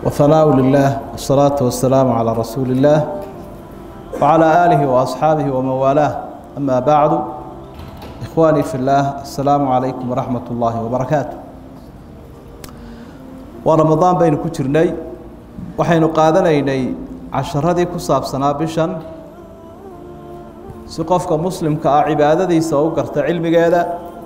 وثناء لله والصلاة والسلام على رسول الله وعلى آله وأصحابه ومن والاه أما بعد إخواني في الله السلام عليكم ورحمة الله وبركاته ورمضان بين كترني وحين قادنيني casharadii ku saabsanaa bishan si qofka muslimka ah cibaadadiisa u garta cilmigeeda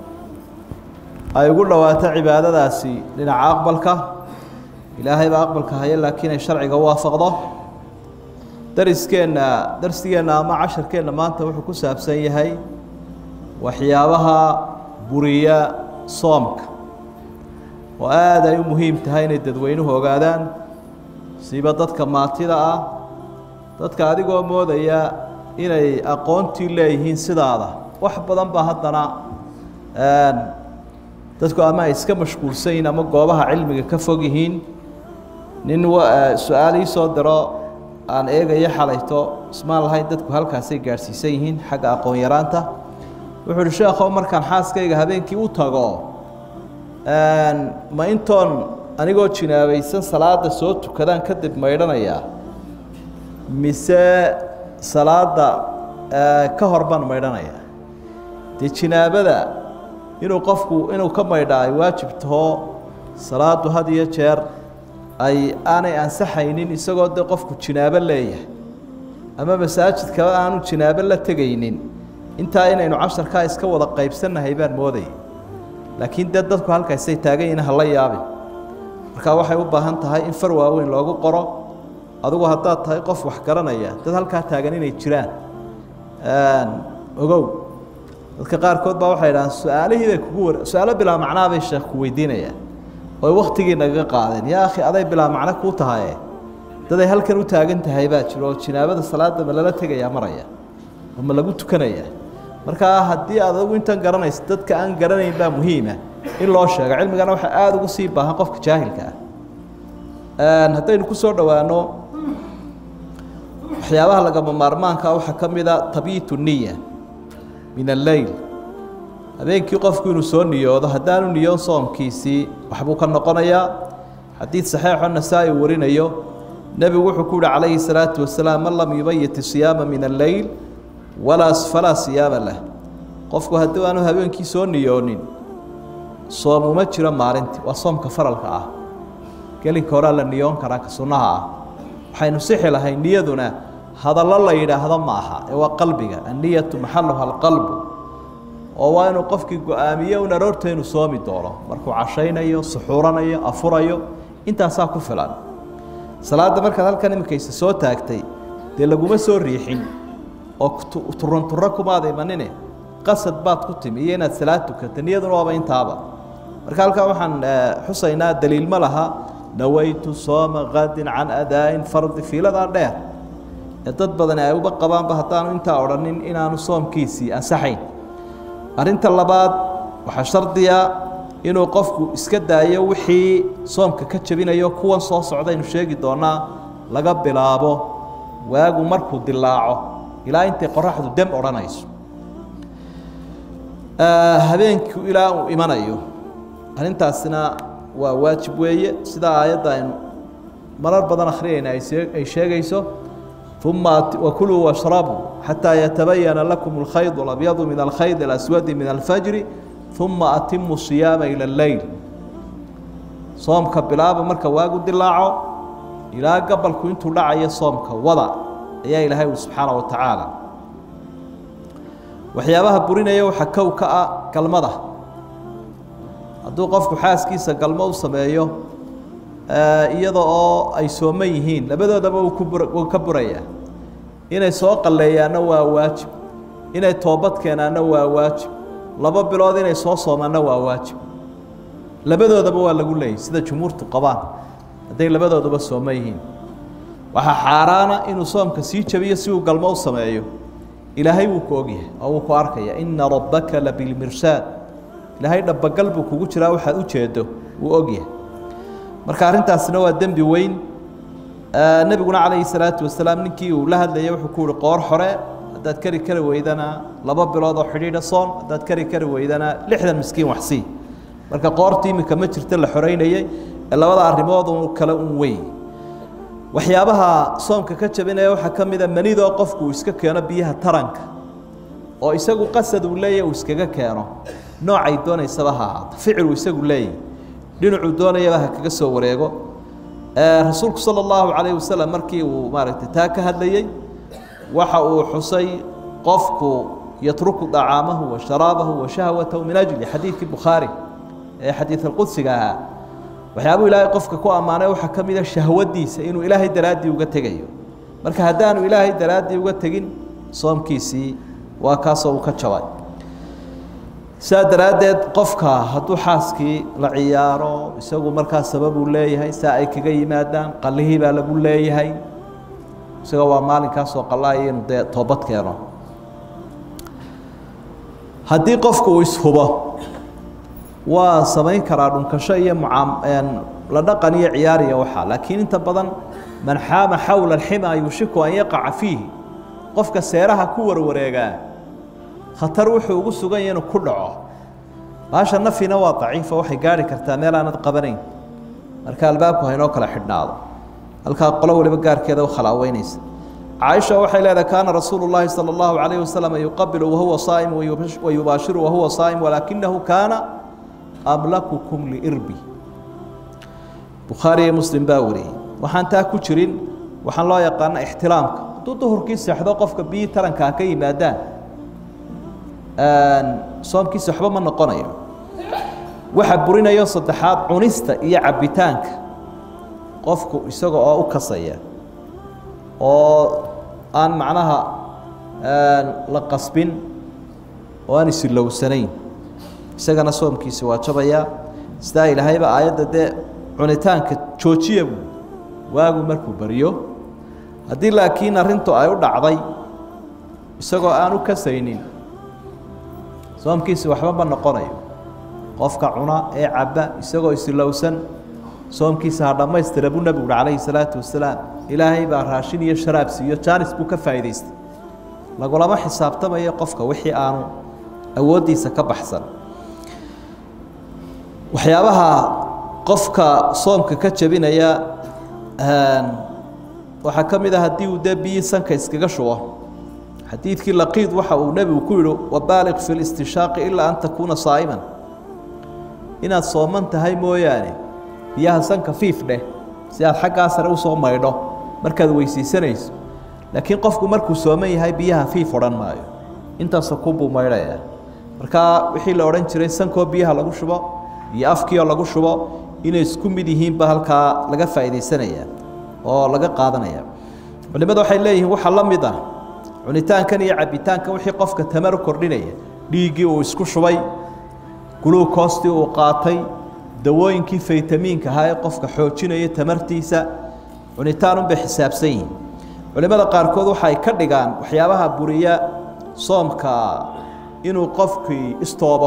ay ugu dhowaato cibaadadaasi dhinaca aqbalka ilaahay baa aqbalka haya laakiin ay sharciga u waafaqdo dariskeenna darsigeenna ama casharkeenna maanta wuxuu ku saabsan yahay waxyaabaha buriya soomka oo aada ay u muhiim tahay inay dadweynuhu ogaadaan siiba dadka maatida ah dadka adigoo moodaya inay aqoontii leeyihiin sidaada wax badan baa haddana dadku ama ay iska mashquulsan yihiin ama goobaha cilmiga ka fog yihiin nin su-aal ii soo diro aan eegayo xalayto ismaan lahayn dadku halkaasay gaadhsiisan yihiin xagga aqoon yaraanta wuxuu uhi sheekhow markaan xaaskayga habeenkii u tago ma intoon anigoo jinaabaysan salaada soo tukadaan kadib maydhanayaa mise salaada ka hor baan maydhanayaa dee jinaabada inuu qofku inuu ka maydhaa ay waajib taho salaadu had iyo jeer ay aanay ansaxaynin isagoo dee qofku jinaabo leeyahay ama masaajidkaba aanu jinaabo la tegaynin intaa inaynu casharkaa iska wada qaybsannahay baan moodaya laakiin dee dadku halkaasay taagan yihin hala yaabin markaa waxay u baahan tahay in far waaweyn loogu qoro adugu haddaad tahay qof wax garanaya dad halkaa taagan inay jiraan ogow dadka qaarkood baa waxay dhahaan su-aalihii bay kugu war su-aalo bilaa macnaa bay sheekh ku weydiinayaan oy waktigii nagaga qaadeen yaa akhi aday bilaa macno kuu tahaye daday halkan u taagan tahay baa jiro oo jinaabada salaada ma lala tegayaa maraya oo ma lagu tukanayaa markaa haddii aad adugu intan garanayso dadka aan garanayn baa muhiima in loo sheego cilmigana waxaa aada ugu sii baahan qofka jaahilka ah haddaynu ku soo dhowaano waxyaabaha lagama maarmaanka waxaa ka mid a tabyiitu niya min alleyl habeenkii qofku inuu soo niyoodo haddaanu niyoon soomkiisii waxbuu ka noqonayaa xadiid saxiixo nasaa-i warinayo nebigu wuxuu ku yihi calayhi salaatu wasalaam man lam yubayit siyaama min alleyl walaa falaa siyaama lah qofku haddii aanu habeenkii soo niyoonin soom uma jiro maalintii waa soomka faralka ah gelinka horaa la niyoon karaa ka sunnaha ah waxaynu sixi lahay niyaduna hadallo la yidhaahdo ma aha ee waa qalbiga anniyatu maxaluha alqalbu oo waa inuu qofkii go-aamiyo un aroorta inuu soomi doono markuu cashaynayo suxuuranayo afurayo intaasaa ku filan salaadda markaad halkan iminkaysa soo taagtay dee laguma soo riixin oo turanturo kumaada imanine qasad baad ku timi iyo inaad salaad tukata niyaduna waaba intaaba marka halkaa waxaan xusaynaa daliil ma laha nawaytu sooma qadin can adaain fardi fiiladaa dheer ee dad badani ay uba qabaanba haddaanu intaa odhanin inaanu soomkiisii ansaxayn arrinta labaad waxaa shardiya inuu qofku iska daayo wixii soomka ka jebinayo kuwan soo socdaynu sheegi doonaa laga bilaabo waagu markuu dilaaco ilaa intay qoraxdu dem odhanayso habeenku ilaa uu imanayo arrintaasina waa waajib weeye sidaa aayadda aynu marar badan akhriyayna ay sheegayso uma wakuluu washrabuu xataa yatabayana lakum alkhayd alabyadu min alkhayd alaswadi min alfajri uma atimu siyaama ila alleyl soomka bilaaba marka waagu dilaaco ilaa gabalku intuu dhacayo soomka wada ayaa ilaahay ui subxaana wa tacaala waxyaabaha burinaya waxaa kow ka ah galmada hadduu qofku xaaskiisa galmo u sameeyo iyada oo ay sooman yihiin labadoodaba wuu ka burayaa inay soo qalleeyaanna waa waajib inay toobad keenaanna waa waajib laba bilood inay soo soomaanna waa waajib labadoodaba waa lagu leeyay sida jumhuurtu qabaan hadday labadooduba sooman yihiin waxaa xaaraana inuu soomka sii jabiyo si uu galmo u sameeyo ilaahay wuu ku ogyahay oo wuu ku arkaya ina rabbaka labilmirsaad ilaahay dhabagal buu kugu jiraa waxaad u jeedo wuu ogyahay marka arrintaasina waa dembi weyn nebiguna calayhi salaatu wasalaam ninkii uu la hadlayay wuxuu ku uhi qoor xore haddaad kari kari weydana laba bilood oo xidhiidha soon haddaad kari kari weydana lixdan miskiin waxsii marka qoorta iminka ma jirta la xoreynayey ee labada arrimood un kale un weyn waxyaabaha soomka ka jabinaya waxaa ka mida manidoo qofku uu iska keeno biyaha taranka oo isagu qasad uu leeyahy uu iskaga keeno noocay doonaysaba ha ahaato ficiluu isagu leeyahy dhinacuu doonayaba ha kaga soo wareego rasuulku sala allahu calayhi wasalam markii uu maaragtay taa ka hadlayey waxa uu xusay qofku yatruku dacaamahu wa sharaabahu wa shahwatahu min ajli xadiidkii bukhaari ee xadiid alqudsiga ahaa waxyaabuu ilaahay qofka ku ammaanay waxaa ka mida shahwadiisa inuu ilaahay daraaddii uga tegayo marka haddaanu ilaahay daraaddii uga tegin soomkiisii waa kaasoo uu ka jabay saa daraaddeed qofka hadduu xaaskii la ciyaaro isagu markaa sababuu leeyahay saa ay kaga yimaadaan qallihii baa lagu leeyahay isaga waa maalinkaasoo qallaaya inuu dee toobad keeno haddii qofku uu ishubo waa samayn karaa dhunkasho iyo mucaam la dhaqan iyo ciyaariya waxaa laakiin inta badan man xaama xawla alximaa yushiku an yaqaca fiihi qofka seeraha ku warwareegaa khatar wuxuu ugu sugan yahay inuu ku dhaco baasha nafina waa daciifa waxay gaari kartaa meel aanad qabanayn marka albaabku haynoo kala xidhnaado halkaa qolo waliba gaarkeeda u khalaaweynaysa caaisha waxay leedahay kaana rasuulu llaahi sala allahu calayhi wasalam yuqabilu wahuwa saa'im wayubaashiru wahuwa saa'im walaakinahu kaana amlakukum liirbi bukhaari iyo muslim baa wariyey waxaan taa ku jirin waxaan loo yaqaana ixtiraamka hadduu duhurkii seexdo qofka biyii tarankaa ka yimaadaan soomkiisa waxba ma noqonayo waxa burinayo saddexaad cunista iyo cabbitaanka qofku isaga oo u kasaya oo aan macnaha la qasbin oo aan isilowsanayn isagana soomkiisi waa jabayaa sidaa ilaahayba aayadda dee cunitaanka joojiya buu waagu markuu baryo haddii laakiin arrintu ay u dhacday isagoo aan u kasaynin soomkiisi waxba ma noqonayo qofka cuna ee cabba isagoo isilowsan soomkiisa ha dhammaystira buu nebigu uhi calayhi salaatu wasalaam ilaahay baa raashin iyo sharaab siiyo jaanis buu ka faa'idaystay lagulama xisaabtamayo qofka wixii aanu awooddiisa ka baxsan waxyaabaha qofka soomka ka jebinaya waxaa ka mid a haddii uu dee biyii sanka iskaga shubo xadiidkii laqiid waxa uu nebigu ku yihi wabaaliq fi listishaaqi ilaa an takuuna saa'iman inaad sooman tahay mooyaane biyaha sanka fiif dheh si aad xaggaa sare usoo maydho markaad weysiisanayso laakiin qofku markuu sooman yahay biyaha fiif odhan maayo intaasoo kunbuu maydhaya markaa wixii la odhan jiray sankoo biyaha lagu shubo iyo afkiioo lagu shubo inay isku mid yihiinba halkaa laga faa'iidaysanaya oo laga qaadanaya culimadu waxay leeyihiin waxaa la mid ah cunitaankan iyo cabbitaankan wixii qofka tamar kordhinaya dhiiggii uu isku shubay guluukoostii uu qaatay dawooyinkii faytamiinka ahaa ee qofka xoojinaya tamartiisa cunitaanunbay xisaabsan yihiin culimmada qaarkood waxay ka dhigaan waxyaabaha buriya soomka inuu qofkii istoobo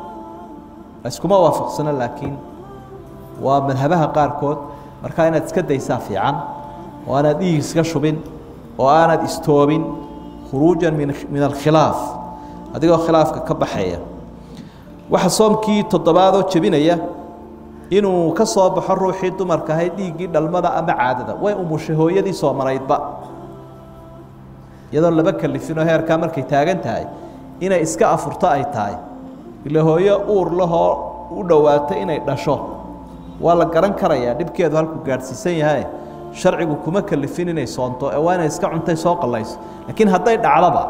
iskuma waafaqsano laakiin waa madhabaha qaarkood markaa inaad iska daysaa fiican oo aanaad dhiig iska shubin oo aanad istoobin khuruujan min min alkhilaaf adigoo khilaafka ka baxaya waxa soomkii toddobaadoo jebinaya inuu ka soo baxo ruuxii dumarka ahayd dhiiggii dhalmada ama caadada way umushay hooyadii soomanaydba iyadoon laba kalifinoo heerkaa markay taagan tahay inay iska afurto ay tahay ila hooyo uur lahoo u dhowaata inay dhasho waa la garan karayaa dhibkeedu halkuu gaadhsiisan yahay sharcigu kuma kalifin inay soonto ee waa inay iska cuntay soo qallayso laakiin hadday dhacdaba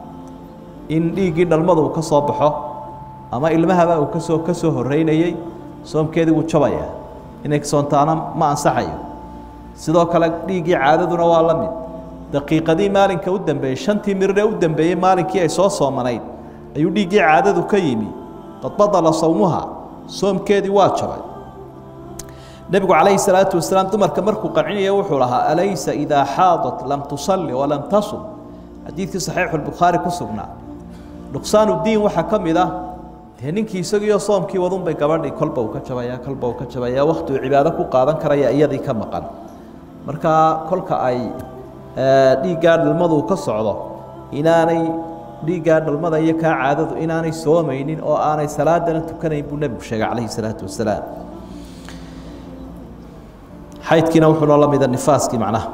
in dhiiggii dhalmadu uu ka soo baxo ama ilmahaba uu kasoo ka soo horreynayey soomkeedii wuu jabayaa inay soontaana ma ansaxayo sidoo kale dhiiggii caadaduna waa la mid daqiiqadii maalinka u dambeeyey shantii mirire u dambeeyey maalinkii ay soo soomanayd ayuu dhiiggii caadadu ka yimi qad badala sawmuha soomkeedii waa jabay nebigu calayhi salaatu wasalaam dumarka markuu qancinaya wuxuu lahaa alaysa idaa xaadat lam tusalli walam tasum xadiidkii saxiixulbukhaari ku sugnaa nuqsaanu diin waxaa ka mid ah dee ninkii isagiioo soomkii wadunbay gabadhii kolba uu ka jabayaa kolba uu ka jabayaa wakti uu cibaado ku qaadan karaya iyadii ka maqan markaa kolka ay dhiiggaa dhalmadu ka socdo inaanay dhiiggaa dhalmada iyo kaa caadadu inaanay soomaynin oo aanay salaadana tukanayn buu nebigu sheegay calayhi salaatu wasalaam xaydkiina wuxuuna la mida nifaaskii macnaha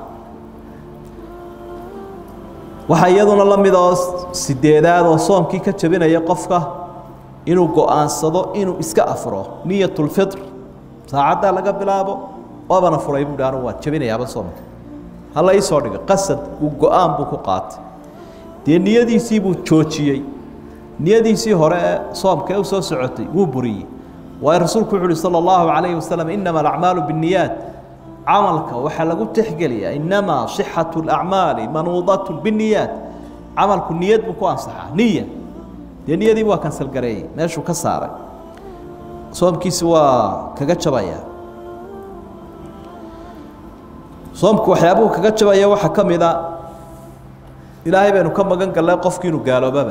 waxaa iyaduna la mid oo sideedaad oo soomkii ka jabinaya qofka inuu go-aansado inuu iska afro niyatulfitr saacaddaa laga bilaabo waabana furay buuhi anu waan jabinayaaba soomka hala iisoo dhigo qasad uu go-aan buu ku qaatay dee niyadiisii buu joojiyey niyadiisii hore ee soomka ee u soo socotay wuu buriyey waayo rasuulku wuxu uhi salى اllahu عalayhi wasalam inama alacmaalu biالniyaat camalka waxaa lagu tixgeliyaa inamaa صixaة اlacmaali manuudaة bالniyaat camalku niyad buu ku ansaxaa niya dee niyadiibu waa kansalgareeyey meeshuu ka saaray soomkiisi waa kaga jabaya soomku waxyaabuhu kaga jabaya waxaa ka mid a ilaahay baynu ka magan gallay qofki inuu gaaloobaba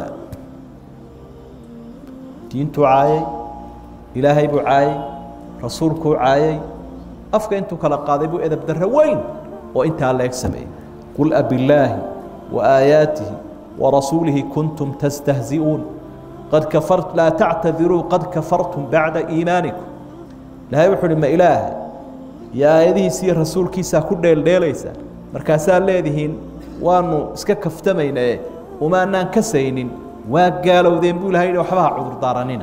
diintuu caayay ilaahay buu caayay rasuulkuu caayay afka intuu kala qaaday buu edab darre weyn oo intaa leeg sameeyey qul abillaahi wa aayaatihi wa rasuulihi kuntum tastahzi'uun qad kafart laa tactadiruu qad kafartum bacda iimaanikum ilaahay wuxuu uhi ma ilaaha iyo aayadihiisa iyo rasuulkiisaa ku dheeldheelaysa markaasaa leedihiin waanu iska kaftamaynae umaanaan kasaynin waa gaalowdeen buu ilahay waxba ha cudurdaaranina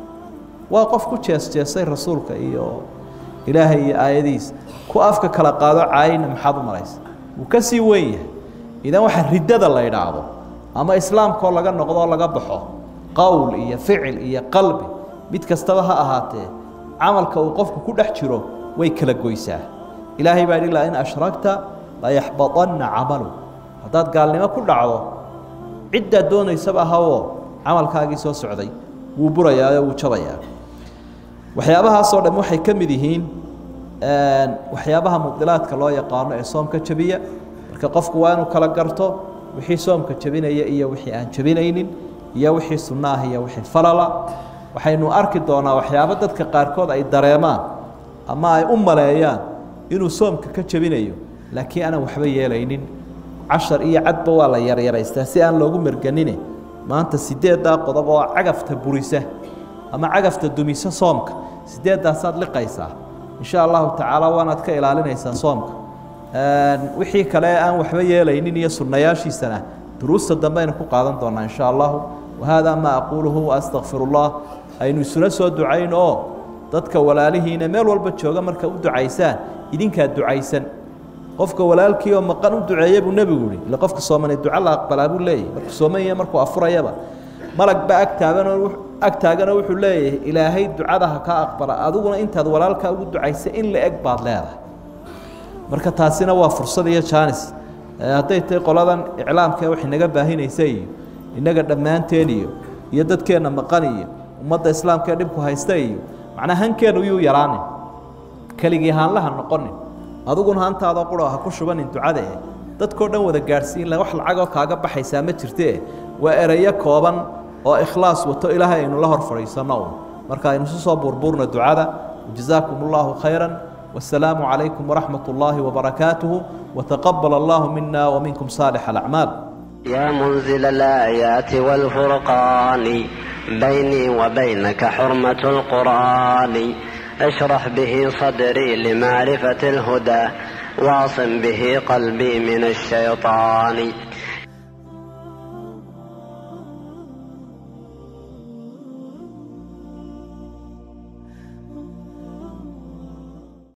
waa qof ku jees-jeesay rasuulka iyo ilaahay iyo aayadihiisa ku afka kala qaado caayina maxaad u maraysa wuu ka sii weyn yahay idan waxa riddada la idhaahdo ama islaamkaoo laga noqdo oo laga baxo qowl iyo ficil iyo qalbi mid kastaba ha ahaatee camalka uu qofku ku dhex jiro way kala goysaa ilaahay baa ilaa in ashragta layaxbadanna camalu haddaad gaalnimo ku dhacdo ciddaad doonaysaba ahawoo camalkaagii soo socday wuu burayaa oo wuu jabayaa waxyaabahaasoo dham waxay ka mid yihiin waxyaabaha mudilaadka loo yaqaano ee soomka jabiya marka qofku waa inuu kala garto wixii soomka jabinaya iyo wixii aan jabinaynin iyo wixii sunno ah iyo wixii falala waxaynu arki doonaa waxyaabo dadka qaarkood ay dareemaan ama ay u maleeyaan inuu soomka ka jabinayo laakiin aanan waxba yeelaynin cashar iyo cadba waa la yaryaraystaa si aan loogu merganine maanta sideeddaa qodob oo cagafta burisa ama cagafta dumisa soomka sideeddaasaad liqaysaa insha allahu tacaala waanaad ka ilaalinaysaa soomka wixii kale aan waxba yeelaynin iyo sunnayaashiisana duruusta dambe aynu ku qaadan doonaa insha allahu wahaadaa maa aquuluhu waastaqfir ullah aynu isuna soo ducayn oo dadka walaalihiina meel walba jooga marka u ducaysaan idinkaa ducaysan qofka walaalkii oo maqan u duceeya buu nebigu yihi ila qofka soomane duco la aqbalaa buu leeyahy markuu soomanya markuu afurayaba malag baa agtaaganoo ag taaganoo wuxuu leeyahay ilaahay ducada ha kaa aqbala adiguna intaad walaalkaa ugu ducaysa in la eg baad leedahay marka taasina waa fursad iyo jaanis hadday tahay qoladan iclaamka wax inaga baahinaysa iyo innaga dhammaanteen iyo iyo dadkeenna maqan iyo ummadda islaamka ee dhibku haysta iyo macnaa hankeenu yuu yaraanin keligii haanlaha noqonin adiguna hantaadoo qura ha ku shubanin ducada eh dadkoo dhan wada gaadhsiin wax lacagoo kaaga baxaysaa ma jirtee waa erayo kooban oo ikhlaas wato ilaahay aynu la hor fadhiisanno un marka aynu isu soo burburno ducada jazaakum allahu khayra والسلام عليكم ورحمة الله وبركاته وتقبل الله منا ومنكم صالح الأعمال يا منزل الآيات والفرقان بيني وبينك حرمة القرآن اشرح به صدري لمعرفة الهدى واعصم به قلبي من الشيطان